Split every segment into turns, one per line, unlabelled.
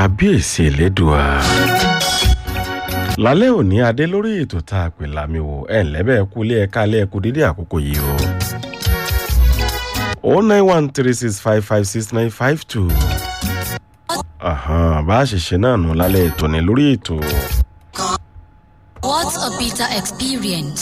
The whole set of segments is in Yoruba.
kábíyèsí elédùà lálẹ́ òní adé lórí ètò tá a pè lámì wò ẹ̀ ńlẹ́bẹ̀ kú ilé ẹ̀ka alẹ́ ẹ̀kú dédé àkókò yìí o. o nine one three six five five six nine five two. bá a ṣe ṣe náà nù lálẹ́ ètò ní lórí ètò.
What a bitter experience.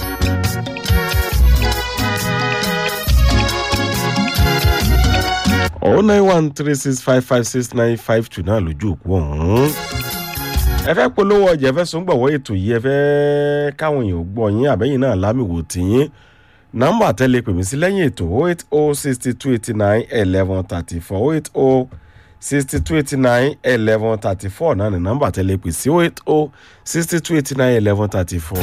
o nine one three six five five six nine five two náà lójú òkú ọ̀hún. ẹ fẹ́ polówó ọjà ẹ fẹ́ sún gbọ̀wọ́ ètò yìí ẹ fẹ́ káwọn èèyàn gbọ́ yín àbẹ́yìn náà lámìwò tìyín nọ́mbà tẹ́lẹ̀ pèmí sí lẹ́yìn ètò oh eight oh sixty two eighty nine eleven thirty four oh eight oh sixty two eighty nine eleven thirty four náà ní nọ́mbà tẹ́lẹ̀ pè sí oh eight oh sixty two eighty nine eleven thirty four.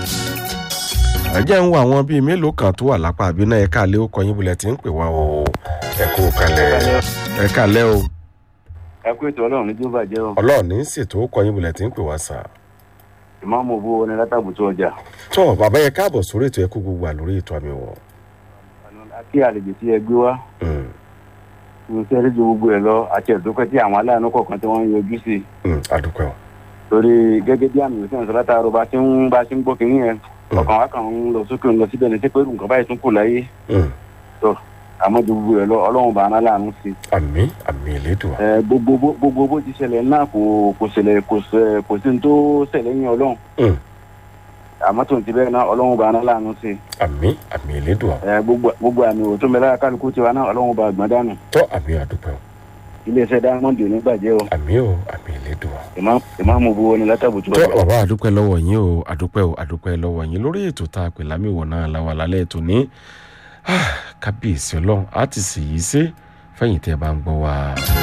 ẹ jẹ́ ń wo àwọn bíi mélòó kan tó wà lápá àbí náà ẹ̀ka àlẹ́ ó kọyìn bulẹ̀ tí ń pè wá o ẹ kú kalẹ̀ ẹ kalẹ̀ o
ẹ kú ètò ọlọrun ní tí ó bàjẹ́ o
ọlọ́ọ̀ni ń ṣètò ó kọyìn bulẹ̀ tí ń pè wá sà.
ìmáàmù owó ní látàbùtú ọjà
tó bàbá yẹ káàbọ̀ sórí ètò ẹkú gbogbo à lórí ètò àmì wọ̀.
kí àlejò tí ẹ gbé wá ní sẹ́rí ju gbogbo ẹ̀ lọ àti ẹ̀dúpẹ́ tí àwọn aláàánú kọ̀ọ̀kan tí wọ́n ń yọjú sí i
àdúpẹ́ o.
torí gẹ́gẹ́ bí àmì ìsìn ìsọ̀lá tààrọ̀ bá ti ń bá ti ń gbọ́ kínní yẹn ọkàn wa kàn ń lọ sókè ń lọ síbẹ̀ ní sẹ́pẹ́rù nǹkan báyìí tún kù láyé tó àmọ́ ju gbogbo ẹ̀ lọ ọlọ́run bá aná láàánú sí i
àmì àmì ìlédùn
ẹ gbogbo bó- gbogbo bó ti ṣẹlẹ̀ náà kò kò ṣẹlẹ̀ kò ṣẹ- kò sí ní tó ṣẹlẹ̀ yín ọlọ́run àmọ́ tó ń ti bẹ́ẹ̀ náà ọlọ́run bá aná láàánú sí i
àmì àmì ìlédùn
ẹ gbogbo gbogbo àmì òtún mẹ́lá kálukú tiwa náà ọlọ́run bá gbọ́n dànù
tó àmì àdúpẹ́ o
iléeṣẹ́ diamond ò ní bàjẹ́ o
àmì o àmì ìlédùn o.
Ìmá- ìmáàmù buwo ni látàbùtù
tó
ọjà.
bàbá àdúpẹ́ lọ́wọ́ yín o àdúpẹ́ o àdúpẹ́ lọ́wọ́ yín lórí ètò tá a pè lámìwọ̀ náà la wà lálẹ́ ètò ní Ah, kábíyèsí ọlọ́run á ti sì yí sí fẹ́yìn tẹ́ ẹ bá ń gbọ́ wa.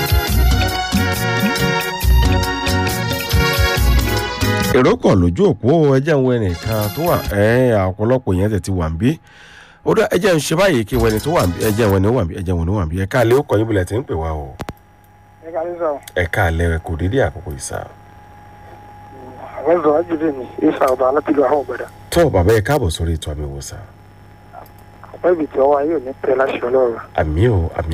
èrò pọ̀ lójú òpó ẹjẹ́ ń wọ ẹnìkan tó wà ẹ̀ ọ̀pọ̀lọpọ̀ yẹn tẹ̀ ti wà ń bí ó dá ẹjẹ́ ń ṣe báyìí kí wẹni tó wà ń bí ẹjẹ́ wẹni wà ń bí ẹjẹ́ wẹni wà ń bí ẹ̀ka àlẹ́ ó kọ́ yín bulẹ̀ tí ń pè wá o
ẹ ká ló sọ
ẹ̀ka àlẹ́ kò dédé àkókò ìsà.
àwọn sọ ajílẹ mi ìfà ọba alápìlú àwọn ọgbẹdà
tó bàbá ẹ káàbọ̀ sórí ètò àmì ìwòsàn
ọpẹ ibi tí ọwọ ayé ò ní pẹ láṣẹ ọlọrun
àmì ò àmì